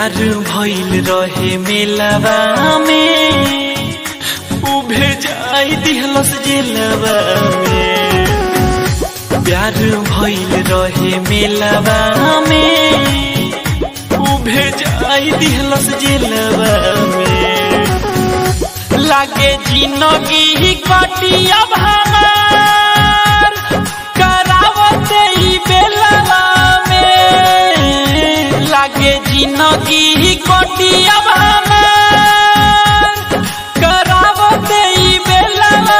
प्यार भइल रहे मेलावा में उभे जाई दिहलस जेलवा में प्यार भइल रहे मेलावा में उभे जाई दिहलस जेलवा में लागे जिंदगी कटिया भार करावते ई बेलवा में लागे जिंदगी कटिया भार करावते ई बेलवा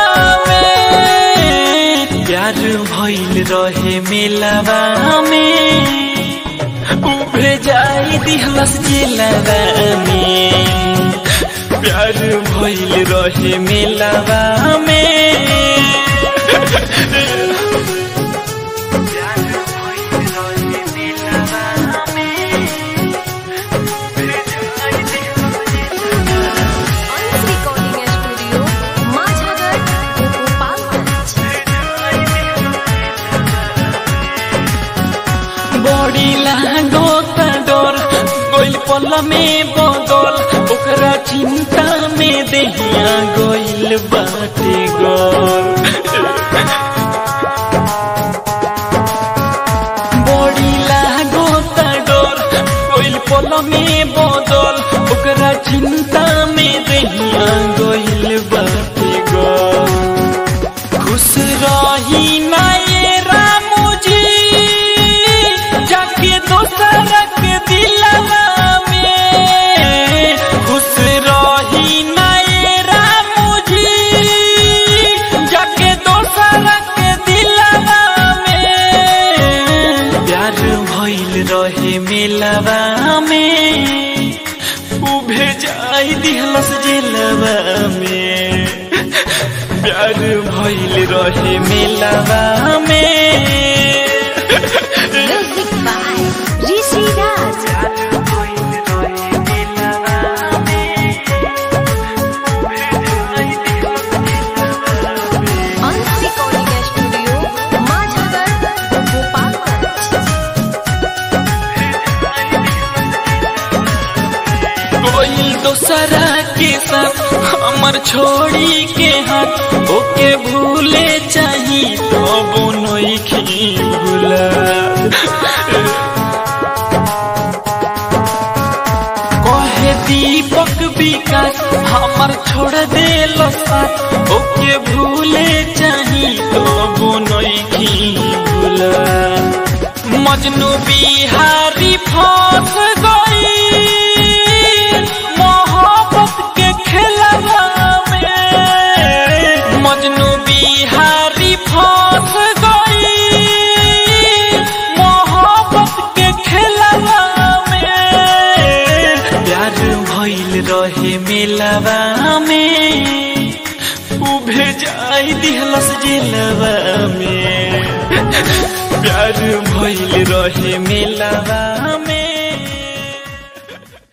में प्यार भइल रहे मेलवा में उभे जाई दिहलस जेलवा में प्यार भइल रहे मेलवा में Honest Recording Studio, Majhagar, Gopalganj. बड़ी लागो त डर गइल पल में बदल ओकरा चिंता में देहिया गइल बाटे गल बड़ी लागो त डर गइल पल में बदल ओकरा चिंता में देहिया गइल बाटे गल खुश रही नाये रामुजी जाके दोसर के दिलवा में खुश रही नाये रामुजी जाके दोसर के दिलवा में प्यार भइल रहे मेलवा में उभे जाई दिहलस जेलवा में प्यार भइल रहे मेलवा में Music by Rishi Raj. Honest Recording Studio, Majhagar, Gopalganj. कोई दोसरा के साथ हमर छोड़ी के हाथ ओके भूले चाही तो नइखी भूला कहे दीपक विकास हमर छोड़ दे साथ ओके भूले चाही तो नइखी भूला मजनू बिहारी फंस गई मोहब्बत के खेलवा में मजनू बिहारी फंस गई मोहब्बत के खेलवा में प्यार भइल रहे मेलवा में उभे जाई दिहलस जेलवा में प्यार भइल रहे मेलवा